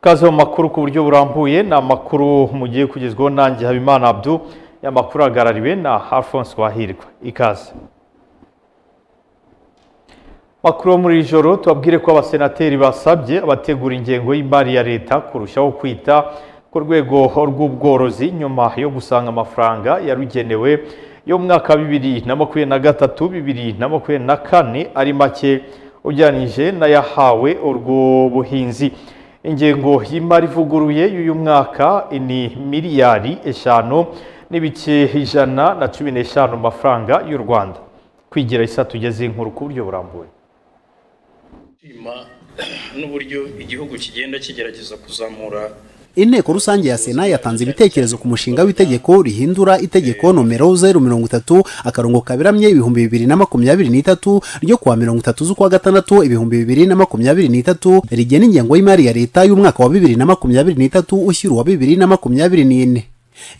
kaze mu makuru ku buryo burambuye ni amakuru mugiye kugezwaho nanjye habimana abdu amakuru ahagarariwe na alphonse wahirwa ikaze makuru yo muri iri joro tubabwire ko abasenateri basabye abategura ingengo y'imari ya leta kurushaho kwita ku rwego rw'ubworozi nyuma yo gusanga amafaranga yarugenewe yo mu mwaka wa bibiri na makumyabiri na gatatu bibiri na makumyabiri na kane ari make ugereranyije n'ayahawe urwo buhinzi ingengo y'imari ivuguruye y'uyu mwaka ni miliyari eshanu n'ibice ijana na cumi n'eshanu mu mafaranga y'u rwanda kwigira isa tugeze inkuru ku buryo burambuye n'uburyo igihugu kigenda kigerageza kuzamura inteko rusange ya sena yatanze ibitekerezo ku mushinga w'itegeko rihindura itegeko nomero zeru mirongo itatu akarongo kaberamye ibihumbi bibiri na makumyabiri n'itatu ryo kuwa mirongo itatu z'ukwa gatandatu ibihumbi bibiri na makumyabiri n'itatu rigena ingengo y'imari ya leta y'umwaka wa bibiri na makumyabiri n'itatu ushyira uwa bibiri na makumyabiri n'ine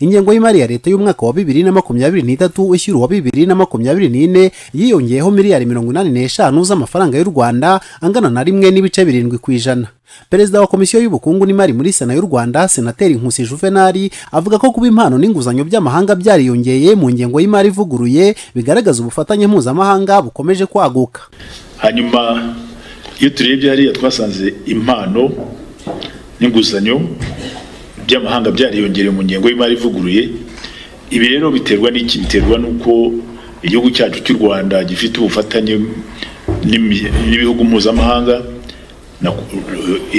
ingengo y'imari ya leta y'umwaka wa bibiri na makumyabiri n'itatu ushyira uwa bibiri na makumyabiri n'ine yiyongeyeho miliyari mirongo inani n'eshanu z'amafaranga y'u rwanda angana na rimwe n'ibice birindwi ku ijana perezida wa komisiyo y'ubukungu n'imari muri sena y'u rwanda senateri nkusi juvenali avuga ko kuba impano n'inguzanyo by'amahanga byariyongeye mu ngengo y'imari ivuguruye bigaragaza ubufatanye mpuzamahanga bukomeje kwaguka hanyuma iyo turebye hariya twasanze impano n'inguzanyo by'amahanga byariyongereye mu ngengo y'imari ivuguruye ibi rero biterwa n'iki biterwa n'uko igihugu cyacu cy'u rwanda gifite ubufatanye n'ibihugu mpuzamahanga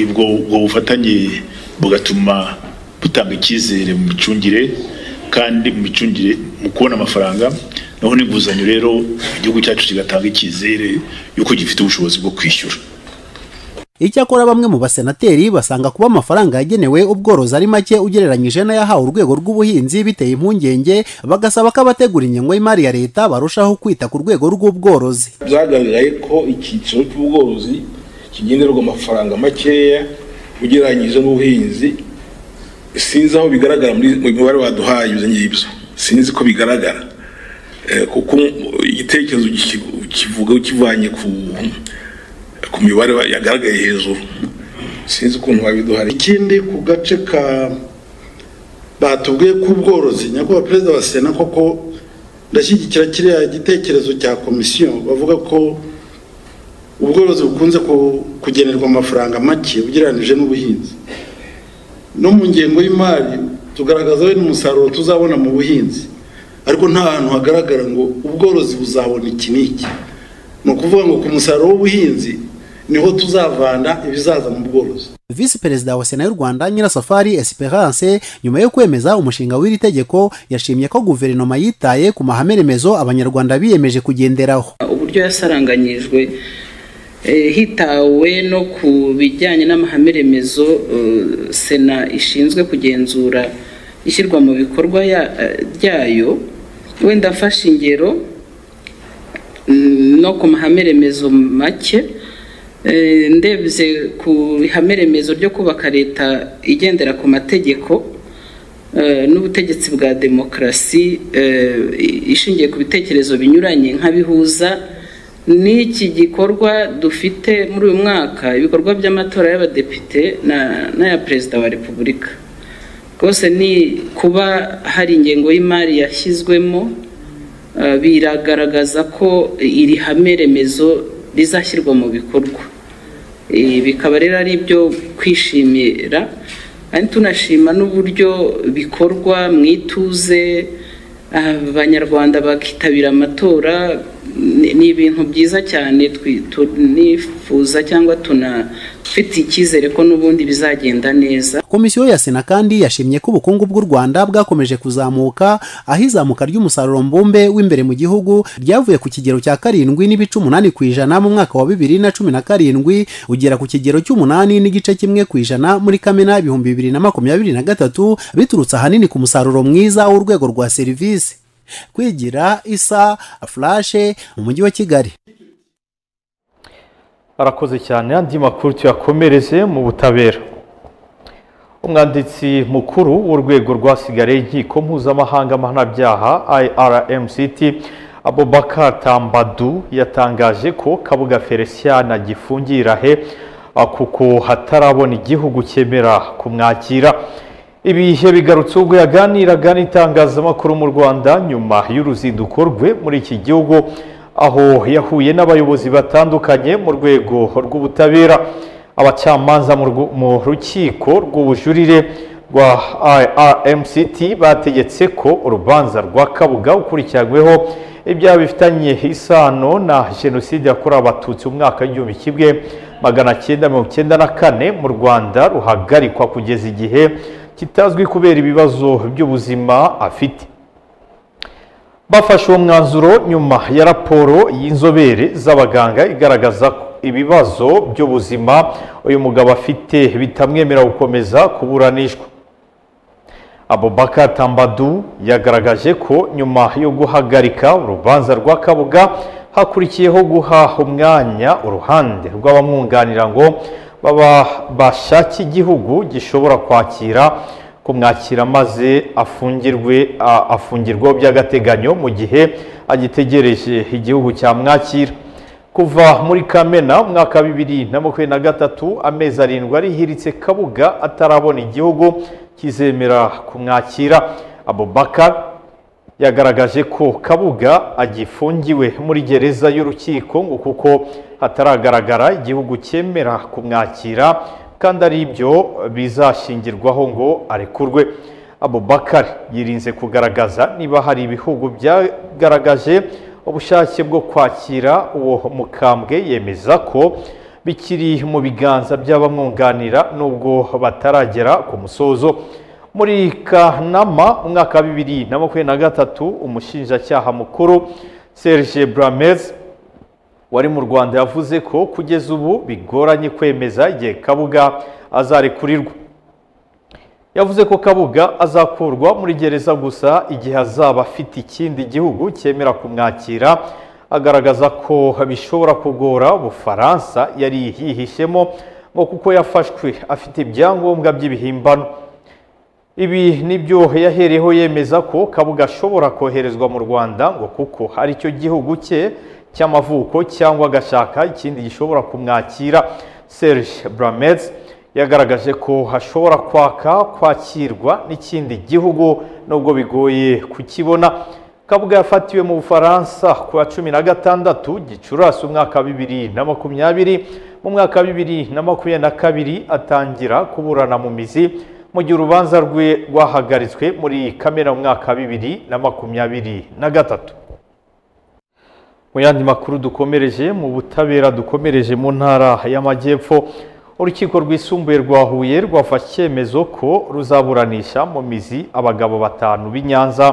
ubwo bufatanye bugatuma butanga icyizere mu micungire kandi mu micungire mu kubona amafaranga naho n'inguzanyo rero igihugu cyacu kigatanga icyizere y'uko gifite ubushobozi bwo kwishyura icyakora bamwe mu basenateri basanga kuba amafaranga yagenewe ubworozi ari make ugereranyije n'ayahawe urwego rw'ubuhinzi biteye impungenge bagasaba ko abategura ingengo y'imari ya leta barushaho kwita ku rwego rw'ubworozi byagaragaye ko icyiciro cy'ubworozi kigenderwa amafaranga makeya ugereranyije n'ubuhinzi sinzi aho bigaragara mu mibare waduhaye ibyo ngibyo sinzi ko bigaragara kuko igitekerezo kivuga kivanye ku ku mibare yagaragaye hejuru sinzi ukuntu wabiduhari ikindi ku gace ka batubwiye k'ubworozi nyakubahwa perezida wa sena koko ndashyigikira kiriya gitekerezo cya komisiyo bavuga ko ubworozi bukunze kugenerwa amafaranga make ugereranyije n'ubuhinzi no mu ngengo y'imari tugaragaza we n'umusaruro tuzabona mu buhinzi ariko nta hantu hagaragara ngo ubworozi buzabona iki n'iki ni ukuvuga ngo ku musaruro w'ubuhinzi niho tuzavana ibizaza mu bworozi visi perezida wa sena y'u rwanda nyirasafari esperance nyuma yo kwemeza umushinga w'iri tegeko yashimye ko guverinoma yitaye ku mahame remezo abanyarwanda biyemeje kugenderaho uburyo yasaranganyijwe hitawe no ku bijyanye n'amahame remezo sena ishinzwe kugenzura ishyirwa mu bikorwa ryayo wenda afashe ingero no ku mahame remezo make ndebye ku ihame remezo ryo kubaka leta igendera ku mategeko n'ubutegetsi bwa demokarasi ishingiye ku bitekerezo binyuranye nk'abihuza n'iki gikorwa dufite muri uyu mwaka ibikorwa by'amatora y'abadepite n'aya perezida wa repubulika rwose ni kuba hari ingengo y'imari yashyizwemo biragaragaza ko iri hame remezo rizashyirwa mu bikorwa bikaba rero ari ibyo kwishimira kandi tunashima n'uburyo bikorwa mu ituze abanyarwanda bakitabira amatora ni ibintu byiza cyane tunifuza cyangwa tunafite icyizere ko n'ubundi bizagenda neza komisiyo ya sena kandi yashimye ko ubukungu bw'u rwanda bwakomeje kuzamuka aho izamuka ry'umusaruro mbumbe w'imbere mu gihugu ryavuye ku kigero cya karindwi n'ibice umunani ku ijana mu mwaka wa bibiri na cumi na karindwi ugera ku kigero cy'umunani n'igice kimwe ku ijana muri kamena ibihumbi bibiri na makumyabiri na gatatu biturutse ahanini ku musaruro mwiza w'urwego rwa serivisi kwigira isa furashe mu mujyi wa kigali arakoze cyane andi makuru tuyakomereze mu butabera umwanditsi mukuru w'urwego rwasigaye inkiko mpuzamahanga mpanabyaha irmct abubakar tambadu yatangaje ko kabuga feliciana agifungirahe ah, kuko hatarabona igihugu cyemera kumwakira ibihe bigarutse ubwo yaganiraga n'itangazamakuru mu rwanda nyuma y'uruzinduko rwe muri iki gihugu aho yahuye n'abayobozi batandukanye mu rwego rw'ubutabera abacamanza mu rwu- mu rukiko rw'ubujurire rwa irmct bategetse ko urubanza rwa kabuga ukurikiranyweho ibyaha bifitanye isano na jenoside yakorewe abatutsi mu mwaka w'igihumbi kimwe magana cyenda mirongo cyenda na kane mu rwanda ruhagarikwa kugeza igihe kitazwi kubera ibibazo by'ubuzima afite bafashe uwo mwanzuro nyuma ya raporo y'inzobere z'abaganga igaragaza ko ibibazo by'ubuzima uyu mugabo afite bitamwemerera gukomeza kuburanishwa abubaka tambadu yagaragaje ko nyuma yo guhagarika urubanza rwa kabuga hakurikiyeho guha umwanya uruhande rw'abamwunganira ngo baba bashake igihugu gishobora kwakira kumwakira maze afungirwe a- afungirwaho by'agateganyo mu gihe agitegereje igihugu cyamwakira kuva muri kamena umwaka wa bibiri na makumyabiri na gatatu amezi arindwi arihiritse kabuga atarabona igihugu kizemera kumwakira abubaka yagaragaje ko kabuga agifungiwe muri gereza y'urukiko ngo kuko hataragaragara igihugu cyemera kumwakira kandi ari byo bizashingirwaho ngo arekurwe abubakar yirinze kugaragaza niba hari ibihugu byagaragaje ubushake bwo kwakira uwo mukambwe yemeza ko bikiri mu biganza by'abamwunganira nubwo bataragera ku musozo muri kanama umwaka wa bibiri na makumyabiri na gatatu umushinjacyaha mukuru serge bramez wari mu rwanda yavuze ko kugeza ubu bigoranye kwemeza igihe kabuga azarekurirwa yavuze ko kabuga azakurwa muri gereza gusa igihe azaba afite ikindi gihugu cyemera kumwakira agaragaza ko bishobora kugora ubufaransa yari yihishemo ngo kuko yafashwe afite ibyangombwa by'ibihimbano ibi nibyo yahereyeho yemeza ko kabuga ashobora koherezwa mu rwanda ngo kuko ari cyo gihugu cye cy'amavuko cyangwa agashaka ikindi gishobora kumwakira serge bramez yagaragaje ko hashobora kwaka kwakirwa n'ikindi gihugu nubwo bigoye kukibona kabuga yafatiwe mu bufaransa ku wa cumi na gatandatu gicurasi umwaka wa bibiri na makumyabiri mu mwaka wa bibiri na makumyabiri na kabiri atangira kuburana mu mizi mu gihe urubanza rwe rwahagaritswe muri kamena mu mwaka wa bibiri na makumyabiri na gatatu mu yandi makuru dukomereje mu butabera dukomereje mu ntara y'amajyepfo urukiko rwisumbuye rwa huye rwafashe icyemezo ko ruzaburanisha mu mizi abagabo batanu b'i nyanza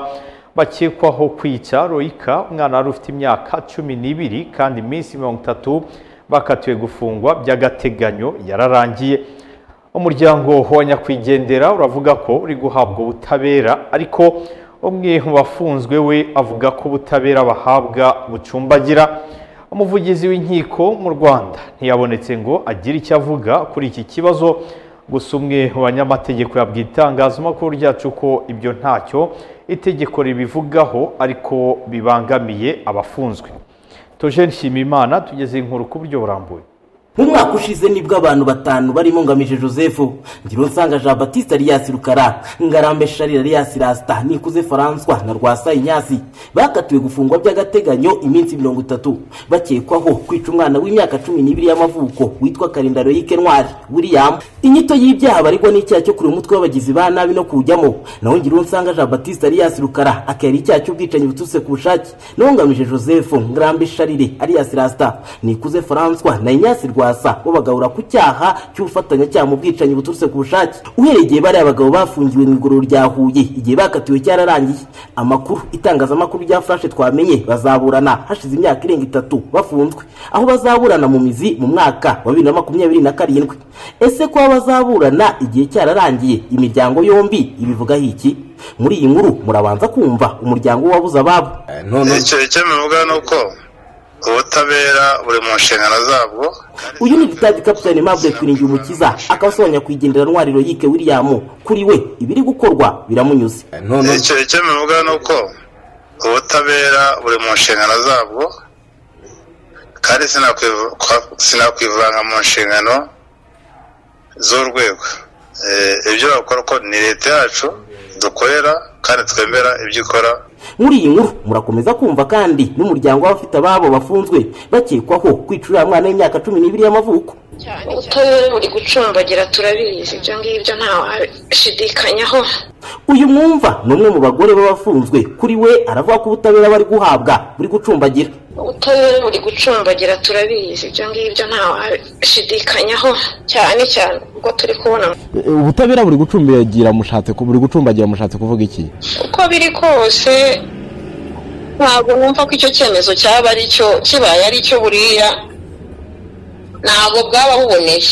bakekwaho kwica royika umwana wari ufite imyaka cumi n'ibiri kandi iminsi mirongo itatu bakatiwe gufungwa by'agateganyo yararangiye umuryango wa nyakwigendera uravuga ko uri guhabwa ubutabera ariko umwe mu bafunzwe we avuga ko ubutabera bahabwa bucumbagira umuvugizi w'inkiko mu rwanda ntiyabonetse ngo agire icyo avuga kuri iki kibazo gusa umwe mu banyamategeko yabwiye itangazamakuru ryacu ko ibyo ntacyo itegeko ribivugaho ariko bibangamiye abafunzwe tojeni nshimimana tugeze inkuru ku buryo burambuye mu mwaka ushize nibwo abantu batanu barimo ngamije joseph ngironsanga jean batiste alias rukara ngarambe shari alias rasita nikuze faranswa na rwasa inyasi bakatiwe gufungwa by'agateganyo iminsi mirongo itatu bakekwaho kwica umwana w'imyaka cumi n'ibiri y'amavuko witwa karinda royike ntwari william inyito y'ibyaha baregwa n'icyaha cyo kureba umutwe w'abagizi ba nabi no kuwujyamo naho ngironsanga jean batiste alias rukara akera icyaha cy'ubwicanyi buturutse ku bushake naho ngamije joseph ngarambe sharire alias rasita nikuze faranswa na inyasi rwasa babagabura ku cyaha cy'ubufatanyacyaha mu bwicanyi buturutse ku bushake uhereye igihe bariya bagabo bafungiwe mu igororo rya huye igihe bakatiwe cyararangiye amakuru itangazamakuru rya furashe twamenye bazaburana hashize imyaka irenga itatu bafunzwe aho bazaburana mu mizi mu mwaka wa bibiri na makumyabiri na karindwi ese kuba bazaburana igihe cyararangiye imiryango yombi ibivugaho iki muri iyi nkuru murabanza kumva umuryango w'ababuze ababo icyo icyo bivuga ni uko ubutabera buri mu nshingano zabwo uyu ni vitadi kapitani mabure twiringiye umukiza akabasobanurira kuyigendera ntwari royike william kuri we ibiri gukorwa biramunyuze icyo icyo bivuga ni uko ubutabera buri mu nshingano zabwo kandi sinakwivu- kwa- sinakwivanga mu nshingano z'urwego Eh, ibyo bakora ko ni leta yacu dukorera kandi twemera ibyo ikora muri iyi nkuru murakomeza kumva kandi n'umuryango w'abafite ababo bafunzwe bakekwaho kwica uriya mwana w'imyaka cumi n'ibiri y'amavuko ubutabera buri gucumbagira turabizi ibyo ngibyo ntawashidikanyaho uyu mwumva ni umwe mu bagore b'abafunzwe kuri we aravuga ko ubutabera bari guhabwa buri gucumbagira ubutabera buri gucumbagira turabizi ibyo ngibyo ntawashidikanyaho cyane cyane ubwo turi kubona ubutabera buri gucumbagira mushatse ku- buri gucumbagira mushatse kuvuga iki uko biri kose ntabwo numva ko icyo cyemezo cyaba ari cyo kibaye ari cyo buriya ntabwo bwaba buboneye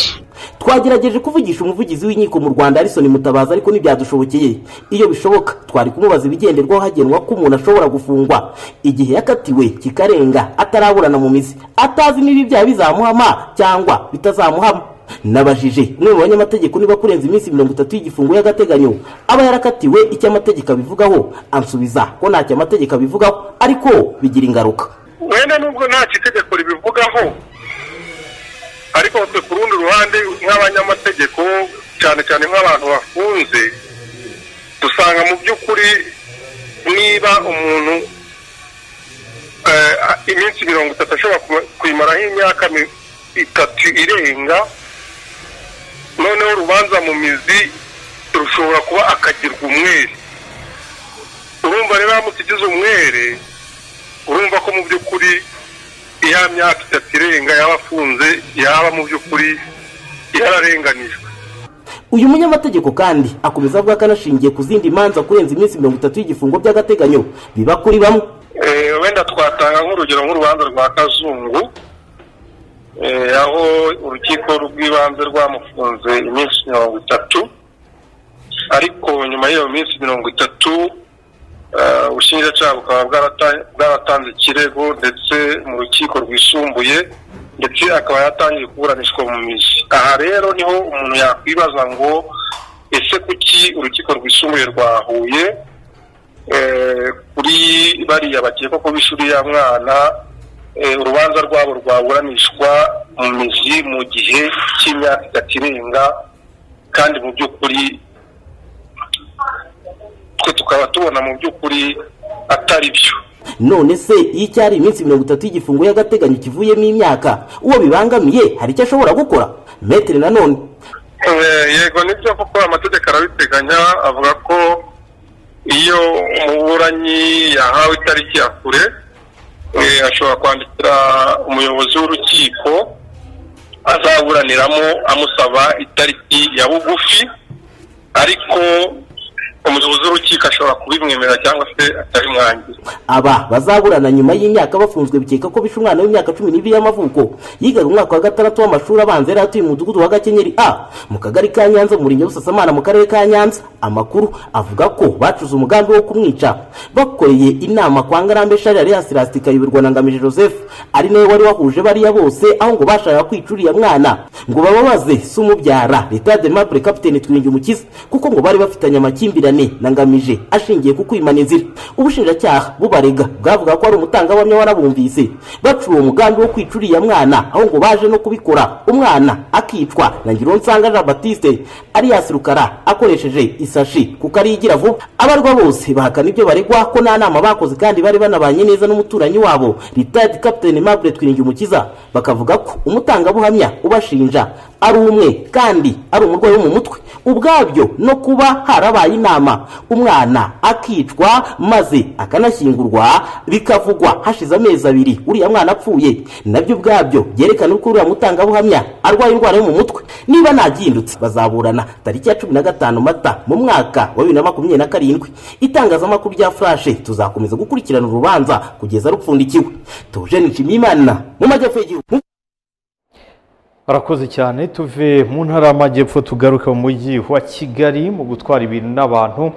twagerageje kuvugisha umuvugizi w'inkiko mu rwanda arisoni mutabazi ariko ntibyadushobokeye iyo bishoboka twari kumubaza ibigenderwaho hagenwa ko umuntu ashobora gufungwa igihe yakatiwe kikarenga ataraburana mu mizi atazi niba ibyaha bizamuhama cyangwa bitazamuhama nabajije umwe mu banyamategeko niba kurenza iminsi mirongo itatu y'igifungo y'agateganyo aba yarakatiwe icyo amategeko abivugaho ansubiza ko ntacyo amategeko abivugaho ariko bigira ingaruka wenda nubwo ntacyo itegeko ribivugaho ariko twe ku rundi ruhande nk'abanyamategeko cyane cyane nk'abantu bafunze dusanga mu by'ukuri niba umuntu eh, a- iminsi mirongo itatu ashobora kuma- kuyimaraho imyaka mi- itatu irenga noneho urubanza mu mizi rushobora kuba akagirwa umwere urumva rero haramutse ugize umwere urumva ko mu by'ukuri iya myaka itatu irenga yaba afunze yaba mu by'ukuri yararenganijwe uyu munyamategeko kandi akomeza avuga ko anashingiye ku zindi manza kurenza iminsi mirongo itatu y'igifungo by'agateganyo biba kuri bamwe Eh, wenda twatanga nk'urugero nk'urubanza rwa kazungu eh, aho urukiko rw'ibanze rwamufunze iminsi mirongo itatu ariko nyuma y'iyo minsi mirongo itatu eh, ubushinjacyaha bukaba bwarata- bwaratanze ikirego ndetse mu rukiko rwisumbuye ndetse akaba yatangiye kuburanishwa mu mizi aha rero niho umuntu yakwibaza ngo ese kuki urukiko rwisumbuye rwa huye eh, kuri bariya bakekwa ko bishuri ya mwana eh, urubanza rwabo rwaburanishwa mu mizi mu gihe cy'imyaka itatu irenga kandi mu by'ukuri twe tukaba tubona mu by'ukuri atari byo none se iyo icyari iminsi mirongo itatu y'igifungo y'agateganyo kivuyemo imyaka uwo bibangamiye hari icyo ashobora gukora metere nanone Eh, yego nibyo kuko amategeko arabiteganya avuga ko iyo umuburanyi yahawe itariki ya kure eh, ashobora kwandikira umuyobozi w'urukiko azaburaniramo amusaba itariki ya bugufi ariko umuyobozi w'urukiko ashobora kubimwemerera cyangwa se atabimwangira aba bazaburana nyuma y'imyaka bafunzwe bikeka ko bishe umwana w'imyaka cumi n'ibiri y'amavuko yigaga umwaka wa gatandatu w'amashuri abanza yari atuye mu mudugudu wa gakenyeri a mu kagari ka nyanza mu murenge wa busasamana mu karere ka nyanza amakuru avuga ko bacuze umugambi wo kumwica bakoreye inama kwa ngarambe shari yari yasirasita ikayoborwa na ngamije joseph ari nawe wari wahuje bariya bose aho ngo bashakaga kwica uriya mwana ngo bababaze si umubyara leta ya demapure kapitene twiyungimukiza kuko ngo bari bafitanye amakimbirane na ngamije ashingiye ku kwimana inzira ubushinjacyaha bubarega bwavuga ko ari umutangabuhamya warabumvise bacuye uwo mugambi wo kwica uriya mwana aho ngo baje no kubikora umwana akicwa na ngironsanga jean batiste alias rukara akoresheje isashi kuko ariyo igira vuba abarwa bose bahakana ibyo baregwa ko nta nama bakoze kandi bari banabanye neza n'umuturanyi wabo retired captain mabure twiringumukiza bakavuga ko umutangabuhamya ubashinja ari umwe kandi ari umurwayi wo mu mutwe ubwabyo no kuba harabaye inama umwana akicwa maze akanashyingurwa bikavugwa hashize amezi abiri uriya mwana apfuye nabyo ubwabyo byerekana uko uriya mutangabuhamya arwaye indwara yo mu mutwe niba ntagihindutse bazaburana tariki ya cumi na gatanu mata mu mwaka wa bibiri na makumyabiri na karindwi itangazamakuru rya furashe tuzakomeza gukurikirana urubanza kugeza rupfundikiwe tuje nshimiyimana mu majyepfo y'igihugu barakoze cyane tuve mu ntara y'amajyepfo tugaruke mu mujyi wa kigali mu gutwara ibintu n'abantu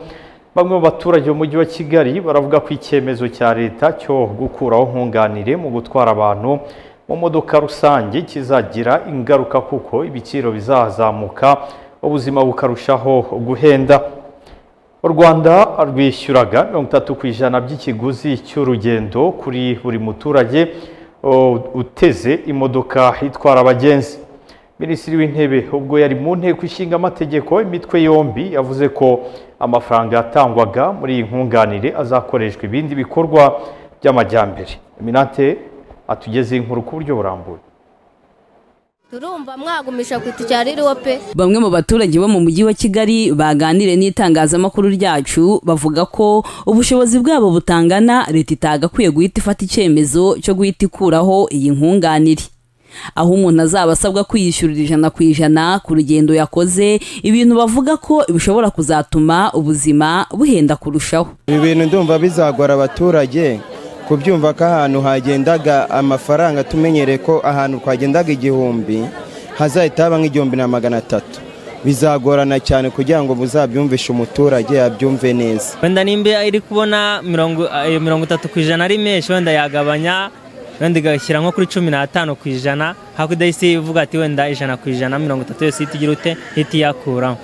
bamwe mu baturage b'umujyi wa kigali baravuga ko icyemezo cya leta cyo gukuraho nkunganire mu gutwara abantu mu modoka rusange kizagira ingaruka kuko ibiciro bizazamuka ubuzima bukarushaho guhenda u rwanda rwishyuraga mirongo itatu ku ijana by'ikiguzi cy'urugendo kuri buri muturage o, uteze imodoka itwara abagenzi minisitiri w'intebe ubwo yari mu nteko ishinga amategeko imitwe yombi yavuze ko amafaranga yatangwaga muri iyi nkunganire azakoreshwa ibindi bikorwa by'amajyambere minate atugeze inkuru ku buryo burambuye turumva mwagumisha ku itikari ririho pe Bamwe mu baturage bo mu mujyi wa Kigali baganire n'itangazamakuru ryacu bavuga ko ubushobozi bwabo butangana leta itagakwiye guhita ifata icyemezo cyo guhita ikuraho iyi nkunganire aho umuntu azaba asabwa kwiyishyurira ijana ku ijana ku rugendo yakoze ibintu bavuga ko bishobora kuzatuma ubuzima buhenda kurushaho ibi bintu ndumva bizagora abaturage kubyumva ko ahantu hagendaga amafaranga tumenyereye ko ahantu twagendaga igihumbi hazahita haba nk'igihumbi na magana atatu bizagorana cyane kugira ngo buzabyumvishe umuturage yabyumve neza wenda nimba iri kubona mirongo eh, mirongo itatu ku ijana ari menshi wenda yagabanya wenda igashyira nko kuri cumi n'atanu ku ijana hakurya y'isi ivuga ati wenda ijana ku ijana mirongo itatu yose ihita igira ute ihita iyakuraho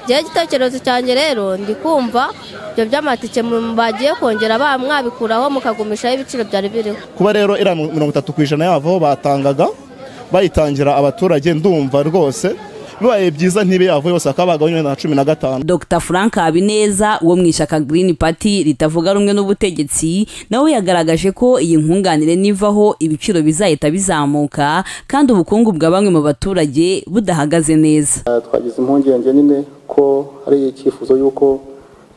jyewe igitekerezo cyanjye rero ndi kumva ibyo by'amatike mu- bagiye kongera ba mwabikuraho mukagumishaho ibiciro byari biriho kuba rero iriya mirongo itatu ku ijana yavaho batangaga bayitangira abaturage ndumva rwose bibaye byiza ntibe yavaho yose bakaba bagabanya na cumi na gatanu Dr Frank Habineza wo mu ishyaka Green Party ritavuga rumwe n'ubutegetsi nawe yagaragaje ko iyi nkunganire nivaho ibiciro bizahita bizamuka kandi ubukungu bwa bamwe mu baturage budahagaze neza Eh, twagize impungenge nyine ko hari icyifuzo y'uko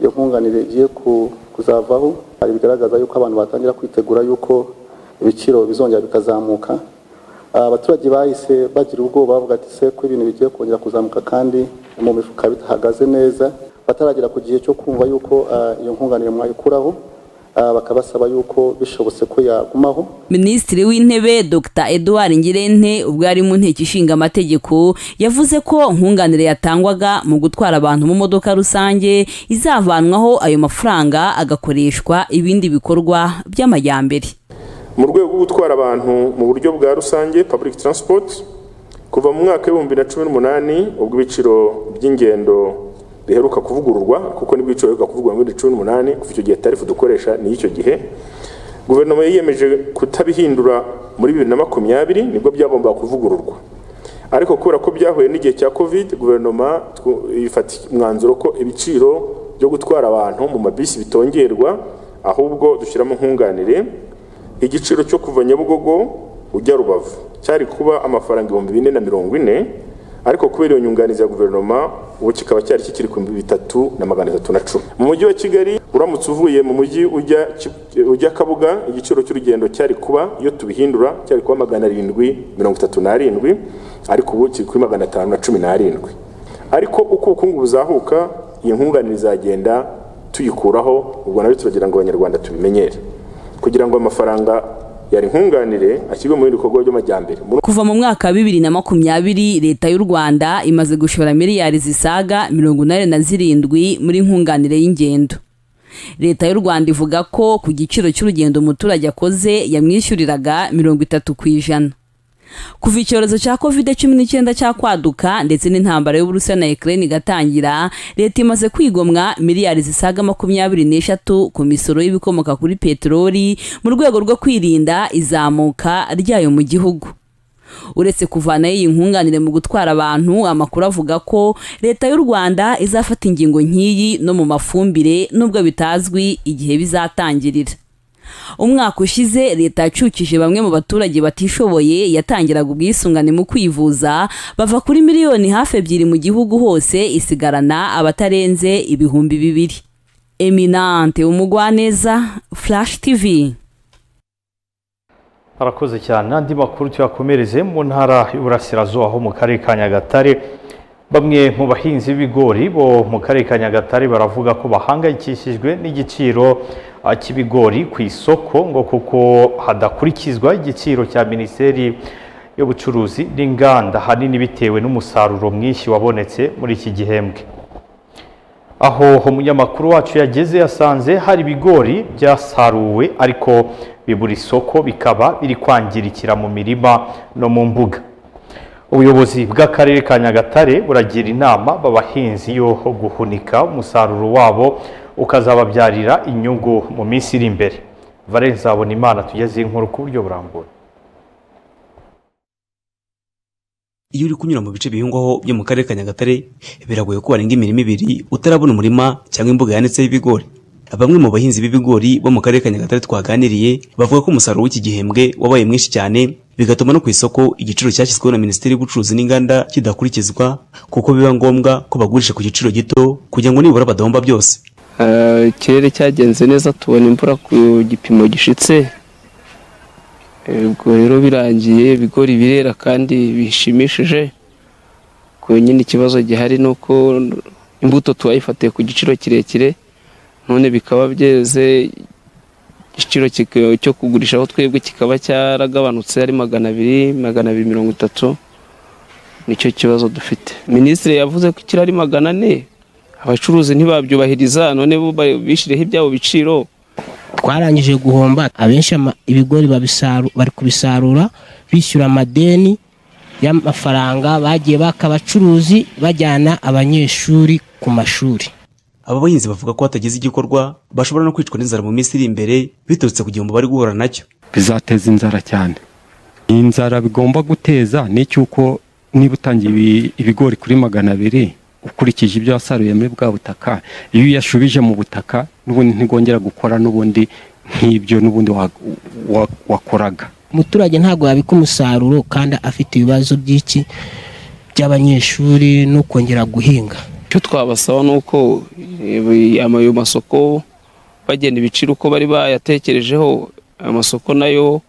iyo nkunganire igiye ku- kuzavaho hari bigaragaza y'uko abantu batangira kwitegura y'uko ibiciro bizongera bikazamuka Ah, abaturage bahise bagira ubwoba bavuga ati se ko ibintu bigiye kongera kuzamuka kandi mu mifuka bitahagaze neza bataragera ku gihe cyo kumva y'uko ah, iyo nkunganire mwayikuraho Ah, bakabasaba y'uko bishobotse ko yagumaho Minisitiri w'Intebe Dr Edouard Ngirente ubwo yari mu nteko ishinga amategeko yavuze ko nkunganire yatangwaga mu gutwara abantu mu modoka rusange izavanwaho ayo mafaranga agakoreshwa ibindi bikorwa by'amajyambere mu rwego rwo gutwara abantu mu buryo bwa rusange public transport kuva mu mwaka w'ibihumbi na cumi n'umunani ubwo ibiciro by'ingendo biheruka kuvugururwa kuko nibwo ibiciro biheruka kuvugururwa muri cumi n'umunani kuva icyo gihe tarifu dukoresha ni iy'icyo gihe guverinoma yiyemeje kutabihindura muri bibiri na makumyabiri nibwo byagombaga kuvugururwa ariko kubera ko byahuye n'igihe cya covid guverinoma twu- ifata umwanzuro ko ibiciro byo gutwara abantu mu mabisi bitongerwa ahubwo dushyiramo nkunganire igiciro cyo kuva nyabugogo ujya rubavu cyari kuba amafaranga ibihumbi bine na mirongo ine ariko kubera iyo nyunganizi ya guverinoma ubu kikaba cyari kikiri ku bihumbi bitatu na magana atatu na cumi mu mujyi wa kigali uramutse uvuye mu mujyi ujya Ki- ujya kabuga igiciro cy'urugendo cyari kuba iyo tubihindura cyari kuba magana arindwi mirongo itatu n'arindwi ariko ubu kiri kuri magana atanu na cumi n'arindwi ariko uko ubukungu buzahuka iyi nkunganire izagenda tuyikuraho ubwo nabyo turagira ngo abanyarwanda tubimenyere kugira ngo amafaranga yari nkunganire ashyirwe mu bindi bikorwa by'amajyambere Muri- kuva mu mwaka wa bibiri na makumyabiri leta y'u rwanda imaze gushora miliyari zisaga mirongo inani na zirindwi muri nkunganire y'ingendo leta y'u rwanda ivuga ko ku giciro cy'urugendo umuturage akoze yamwishyuriraga mirongo itatu ku ijana kuva icyorezo cya covid cumi n'icyenda cyakwaduka ndetse n'intambara y'uburusiya na ukraine igatangira leta imaze kwigomwa miliyari zisaga makumyabiri n'eshatu ku misoro y'ibikomoka kuri peteroli mu rwego rwo kwirinda izamuka ryayo mu gihugu uretse kuvanayo iyi nkunganire mu gutwara abantu amakuru avuga ko leta y'u rwanda izafata ingingo nk'iyi no mu mafumbire nubwo bitazwi igihe bizatangirira umwaka ushize leta yacukije bamwe mu baturage batishoboye yatangiraga ubwisungane mu kwivuza bava kuri miliyoni hafi ebyiri mu gihugu hose isigarana abatarenze ibihumbi bibiri eminante umugwaneza flash tv arakoze cyane andi makuru tuyakomereze mu ntara y'uburasirazuba ho mu karere ka nyagatare bamwe mu bahinzi b'ibigori bo mu karere ka nyagatare baravuga ko bahangayikishijwe n'igiciro ah, cy'ibigori ku isoko ngo kuko hadakurikizwa igiciro cya minisiteri y'ubucuruzi n'inganda ahanini bitewe n'umusaruro mwinshi wabonetse muri iki gihembwe aho umunyamakuru wacu yageze yasanze hari ibigori byasaruwe ariko bibura isoko bikaba biri kwangirikira mu mirima no mu mbuga ubuyobozi bw'akarere ka nyagatare buragira inama abahinzi yo guhunika umusaruro wabo ukazababyarira inyungu mu minsi iri imbere valenze abona imana tugeze inkuru ku buryo burambuye iyo uri kunyura mu bice bihingwaho byo mu karere ka nyagatare biragoye ko warenga imirima ibiri utarabona umurima cyangwa imbuga yanitseho ibigori bamwe mu bahinzi b'ibigori bo mu karere ka nyagatare twaganiriye bavuga ko umusaruro w'iki gihembwe wabaye mwinshi cyane bigatuma no ku isoko igiciro cyashyizweho na minisiteri y'ubucuruzi n'inganda kidakurikizwa kuko biba ngombwa ko bagurisha ku giciro gito kugira ngo nibura badahomba byose Eh, ikirere cyagenze neza tubona imvura ku gipimo gishitse Eh, ubwo rero birangiye ibigori birera kandi bishimishije ku nyine ikibazo gihari ni uko imbuto tuwayifatiye ku giciro kirekire none bikaba byeze igiciro kika- cyo kugurishaho twebwe kikaba cyaragabanutse ari magana abiri magana abiri mirongo itatu nicyo kibazo dufite minisitiri yavuze ko kirari magana ane abacuruzi ntibabyubahiriza none bo ba- bishyiriyeho ibyabo biciro twarangije guhomba abenshi ama- ibigori babisaru- bari kubisarura bishyura amadeni y'amafaranga bagiye baka abacuruzi bajyana abanyeshuri ku mashuri aba bahinzi bavuga ko hatagize igikorwa bashobora no kwicwa n'inzara mu minsi iri imbere biturutse ku gihombo bari guhura nacyo bizateza inzara cyane inzara bigomba guteza ni icy'uko niba utangiye ibi- ibigori kuri magana abiri ukurikije ibyo wasaruye muri bwa butaka iyo uyashubije mu butaka n'ubundi ntigongera gukora n'ubundi nk'ibyo n'ubundi wa- wa- wakoraga umuturage ntabwo yabika umusaruro kandi afite ibibazo by'iki by'abanyeshuri no kongera guhinga icyo twabasaba ni uko eh, ayo masoko bagenda ibiciro uko bari bayatekerejeho ayo masoko nayo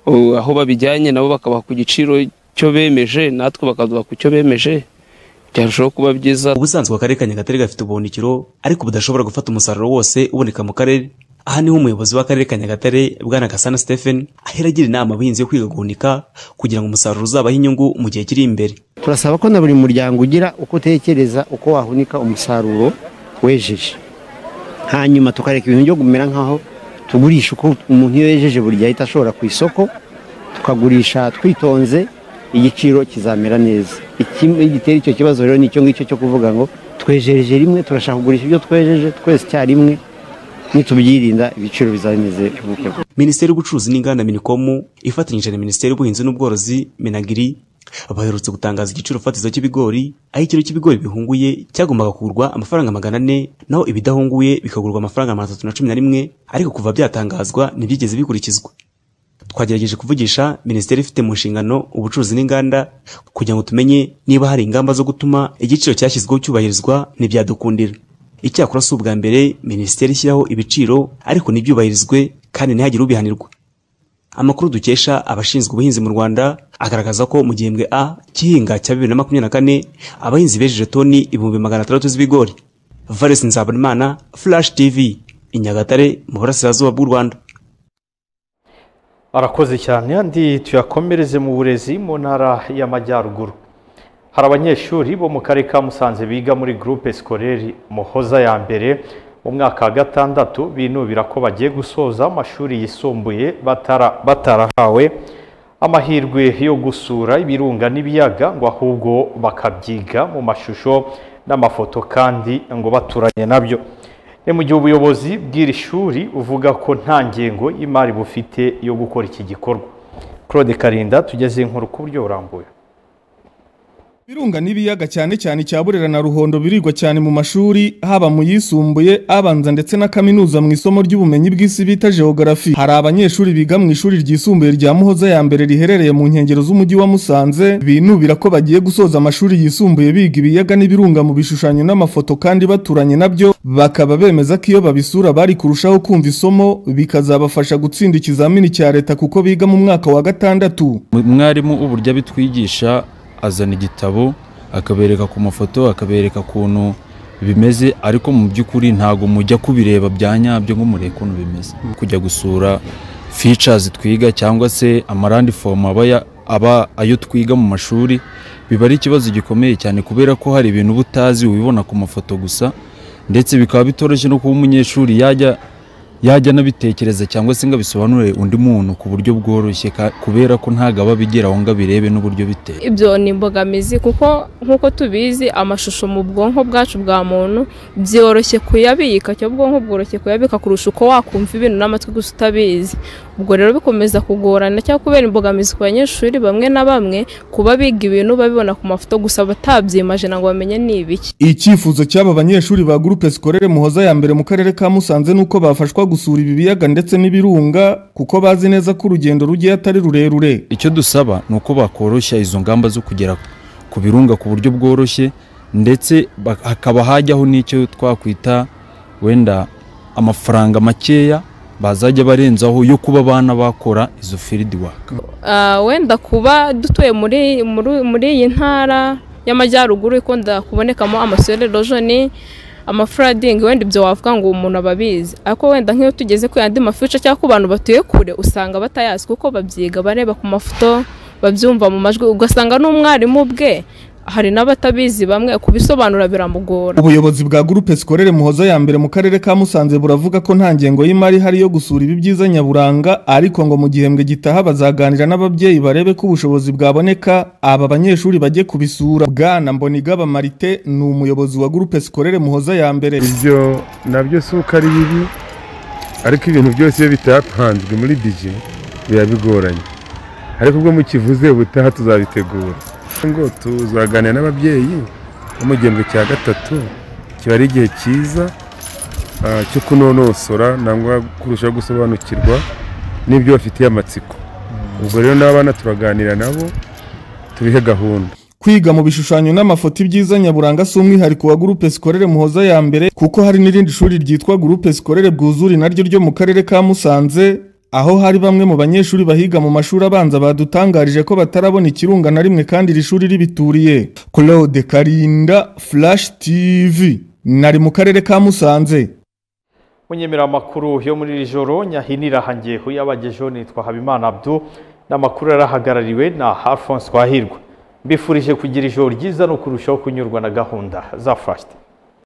oh, aho babijyanye nabo bakabaha ku giciro cyo bemeje natwe bakaduha ku cyo bemeje byarushaho kuba byiza ubusanzwe akarere ka nyagatare gafite ubuhunikiro ariko budashobora gufata umusaruro wose uboneka mu karere aha niho umuyobozi w'akarere ka nyagatare bwana gasana stephen ahera agira inama abahinzi yo kwiga guhunika kugira ngo umusaruro uzabahe inyungu mu gihe kiri imbere turasaba ko na buri muryango ugira uko utekereza uko wahunika umusaruro wejeje hanyuma tukareka ibintu byo kumera nk'aho tugurisha uko umuntu iyo yejeje buri gihe ahita ashobora ku isoko tukagurisha twitonze igiciro kizamera neza Iki- igitera icyo kibazo rero ni icyo ngicyo cyo kuvuga ngo twejeje rimwe turashaka kugurisha ibyo twejeje twese icyarimwe nitubyirinda ibiciro bizameze gutyo minisiteri y'ubucuruzi n'inganda minikomu ifatanyije na minisiteri y'ubuhinzi n'ubworozi minagiri baherutse gutangaza igiciro fatizo cy'ibigori aho ikiro cy'ibigori bihunguye cyagombaga kugurwa amafaranga magana ane naho ibidahunguye bikagurwa amafaranga magana atatu na cumi na rimwe ariko kuva byatangazwa ntibyigeze bikurikizwa twagerageje kuvugisha minisiteri ifite mu nshingano ubucuruzi n'inganda kugira ngo tumenye niba hari ingamba zo gutuma igiciro cyashyizweho cyubahirizwa ntibyadukundira icyakora si ubwa mbere minisiteri ishyiraho ibiciro ariko ntibyubahirizwe kandi ntihagire ubihanirwa amakuru dukesha abashinzwe ubuhinzi mu rwanda agaragaza ko mu gihembwe a cy'ihinga cya bibiri na makumyabiri na kane abahinzi bejeje toni ibihumbi magana atandatu z'ibigori valesi nzabonimana flash tv inyagatare mu burasirazuba bw'u rwanda arakoze cyane andi tuyakomereze mu burezi mu ntara y'amajyaruguru hari abanyeshuri bo mu karere ka musanze biga muri gurupe sikoreri muhoza ya mbere mu mwaka wa gatandatu binubira ko bagiye gusoza amashuri yisumbuye batara- batarahawe amahirwe yo gusura ibirunga n'ibiyaga ngo ahubwo bakabyiga mu mashusho n'amafoto kandi ngo baturanye nabyo ni mu gihe ubuyobozi bw'iri shuri buvuga ko nta ngengo y'imari bufite yo gukora iki gikorwa claude karinda tugeze inkuru ku buryo burambuye Birunga n'ibiyaga cyane cyane cya Burera na Ruhondo birigwa cyane mu mashuri haba mu yisumbuye abanza ndetse na kaminuza mu isomo ry'ubumenyi bw'isi bita geography. Hari abanyeshuri biga mu ishuri ryisumbuye rya Muhoza ya mbere riherereye mu nkengero z'umujyi wa Musanze binubira ko bagiye gusoza amashuri yisumbuye biga ibiyaga n'ibirunga mu bishushanyo n'amafoto kandi baturanye nabyo bakaba bemeza ko iyo babisura bari kurushaho kumva isomo bikazabafasha gutsinda ikizamini cya leta kuko biga mu mwaka wa gatandatu. mwarimu uburyo abitwigisha azana igitabo akabereka ku mafoto akabereka ukuntu bimeze ariko mu by'ukuri ntabwo mujya kubireba bya nyabyo ngo murebe ukuntu bimeze kujya gusura features twiga cyangwa se amarandifomu aba ya- aba ayo twiga mu mashuri biba ari ikibazo gikomeye cyane kubera ko hari ibintu uba utazi ubibona ku mafoto gusa ndetse bikaba bitoroshye no kuba umunyeshuri yajya yajya anabitekereza cyangwa se ngo abisobanurire undi muntu ku buryo bworoshye ka- kubera ko ntabwo aba abigira aho ngo abirebe n'uburyo biteye ibyo ni imbogamizi kuko nk'uko tubizi amashusho mu bwonko bwacu bwa muntu byoroshye kuyabika icyo bwonko bworoshye kuyabika kurusha uko wakumva ibintu n'amatwi gusa utabizi ubwo rero bikomeza kugorana cyangwa kubera imbogamizi ku banyeshuri bamwe na bamwe kuba biga ibintu babibona ku mafoto gusa batabyimaje ntabwo bamenye ni ibiki Icyifuzo cy'aba banyeshuri ba Groupe Scolaire Muhoza ya mbere mu karere ka Musanze nuko bafashwa gusura ibi biyaga ndetse n'ibirunga kuko bazi neza ko urugendo rugiye atari rurerure. icyo dusaba ni uko bakoroshya izo ngamba zo kugera ku birunga ku buryo bworoshye ndetse bak- hakaba hajyaho n'icyo twakwita wenda amafaranga makeya bazajya barenzaho yo kuba abana bakora izo field work Ah, wenda kuba dutuye muri muri- muri iyi ntara y'amajyaruguru ikunda kubonekamo amasore rojoni amafuradingi wenda ibyo wavuga ngo umuntu aba abizi ariko wenda nk'iyo tugeze ku yandi mafica cyangwa ku bantu batuye kure usanga batayazi kuko babyiga bareba ku mafoto babyumva mu majwi ugasanga n'umwarimu bwe hari n'abatabizi bamwe kubisobanura biramugora Ubuyobozi bwa Groupe Scolaire Muhoza ya mbere mu karere ka Musanze buravuga ko nta ngengo y'imari ihari yo gusura ibi byiza nyaburanga ariko ngo mu gihembwe gitaha bazaganira n'ababyeyi barebe ko ubushobozi bwaboneka aba banyeshuri bajye kubisura. Bwana Mbonigaba Marite ni umuyobozi wa Groupe Scolaire Muhoza ya mbere. ibyo nabyo si uko ari bibi ariko ibintu byose iyo bitapanzwe muri bije biba bigoranye ariko ubwo mukivuze ubutaha tuzabitegura ngo tuzaganira n'ababyeyi bo mu gihembwe cya gatatu kiba ari igihe cyiza ah, cyo kunonosora nangwa kurushaho gusobanukirwa n'ibyo bafitiye amatsiko ubwo rero n'abana turaganira nabo tubihe gahunda Kwiga mu bishushanyo n'amafoto ibyiza nyaburanga si umwihariko wa Groupe Scolaire Muhoza ya mbere kuko hari n'irindi shuri ryitwa Groupe Scolaire Bwuzuri naryo ryo mu karere ka Musanze aho hari bamwe mu banyeshuri bahiga mu mashuri abanza badutangarije ko batarabona ikirunga na rimwe kandi iri shuri ribituriye Claude Karinda Flash TV nari mu karere ka Musanze Munyemeramakuru yo muri iri joro nyahinira hangiye yabagejeho nitwa Habimana Abdu n'amakuru yarahagarariwe na Alphonse Twahirwa mbifurije kugira ijoro ryiza no kurushaho kunyurwa na gahunda za Flash TV.